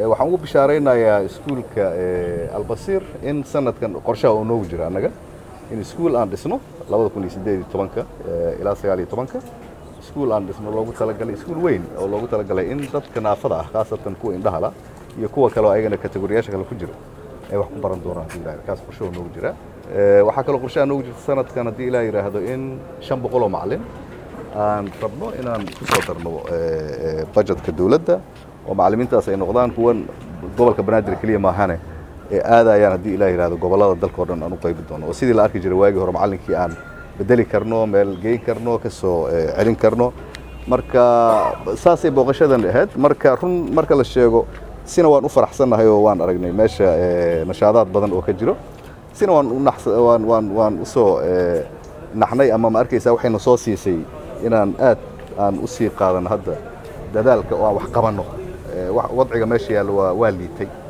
waxaan ugu bishaaraynayaa iskuulka albasiir in sanadkan qorshaha oo noogu jira annaga in iskuul aan dhisno labada kun iyo siddeed iyo tobanka ilaa sagaal iyo tobanka iskuul aan dhisno loogu talagalay iskuul weyn oo loogu talagalay in dadka naafada ah khaasatan kuwa indhahala iyo kuwa kale oo ayagana kategoriyaasha kale ku jira ay wax ku baran doonaan haddii ilaah kaas qorshaha noogu jira waxaa kaloo qorshaha noogu jirta sanadkan haddii ilaah yidhaahdo in shan boqol oo macalin aan rabno inaan ku soo darno budgetka dowladda oo macallimiintaas ay noqdaan kuwan gobolka banaadir keliya maahane ee aadayaan haddii ilaah yidhahdo gobollada dalkao dhan aan u qaybi doono oo sidii la arki jiray waagii hore macallinkii aan bedeli karno meel geyn karno ka soo celin karno marka saasay booqashadan ahayd marka run marka la sheego sina waan u faraxsannahay oo waan aragnay meesha nashaadaad badan oo ka jiro sina waan waan waan waan u soo naxnay ama ma arkaysaa waxayna soo siisay inaan aad aan u sii qaadano hadda dadaalka oo aan wax qabanno wadciga meesha yaalla waa waa liitay